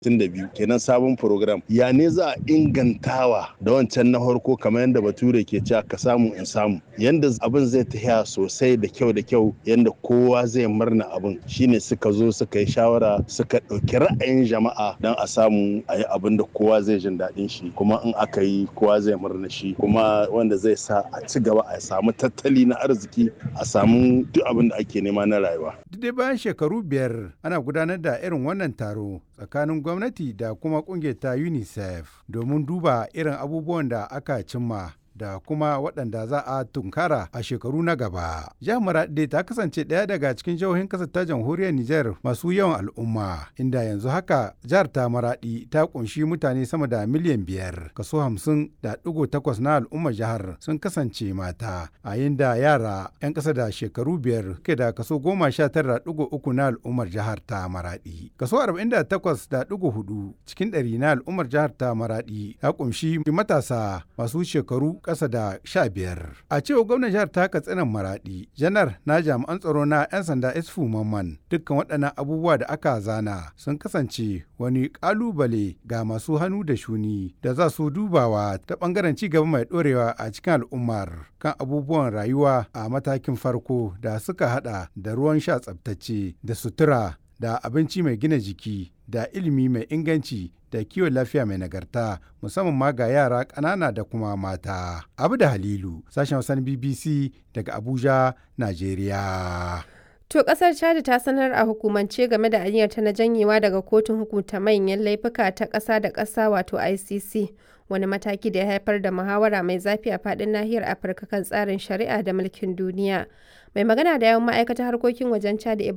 biyu kenan sabon program ya ne za a ingantawa da wancan na farko kamar yadda bature ke cewa ka samu in samu yanda abin zai tafiya sosai da kyau da kyau yanda kowa zai murna abin shine suka zo suka yi shawara suka ɗauki ra'ayin jama'a don a samu a yi abin da kowa zai jin daɗin shi kuma in aka yi kowa zai murna shi kuma wanda zai sa a ci gaba a samu tattali na arziki a samu duk abin da ake nema na rayuwa. Duk dai bayan shekaru biyar ana gudanar da irin wannan taro tsakanin gwamnati da kuma kungiyar ta UNICEF domin duba irin abubuwan da aka cimma da kuma waɗanda za a tunkara a shekaru na gaba. Jihar Maraɗi ta kasance ɗaya daga cikin jihohin ƙasar ta jamhuriyar Nijar masu yawan al'umma, inda yanzu haka jihar ta Maraɗi ta ƙunshi mutane sama da miliyan biyar, kaso hamsin da ɗigo takwas na al'ummar jihar sun kasance mata, a da yara 'yan ƙasa da shekaru biyar ke da kaso goma sha tara ɗigo uku na al'ummar jihar ta Maraɗi. Kaso arba'in da takwas da ɗigo hudu cikin ɗari na al'ummar jihar ta Maraɗi ta ƙunshi matasa masu shekaru ƙasa da sha biyar. A cewa gwamnan jihar ta katsinan maraɗi, janar na jami'an tsaro na 'yan sanda isfu mamman dukkan waɗannan abubuwa da aka zana sun kasance wani ƙalubale ga masu hannu da shuni da za su dubawa ta ɓangaren ci gaba mai ɗorewa a cikin al'ummar kan abubuwan rayuwa a matakin farko da suka haɗa da ruwan sha tsabtacce da sutura da abinci mai gina jiki da ilimi mai inganci da kiwon lafiya mai nagarta musamman ma ga yara ƙanana da kuma mata. Abu da Halilu, sashen Hausan BBC daga Abuja, Najeriya. To kasar Chad ta sanar a hukumance game da aniyarta na janyewa daga kotun hukunta manyan laifuka ta ƙasa da ƙasa wato ICC. Wani mataki da ya haifar da muhawara mai zafi a faɗin nahiyar Afirka kan tsarin shari'a da mulkin duniya. Mai magana da yawan ma'aikatar harkokin wajen Chad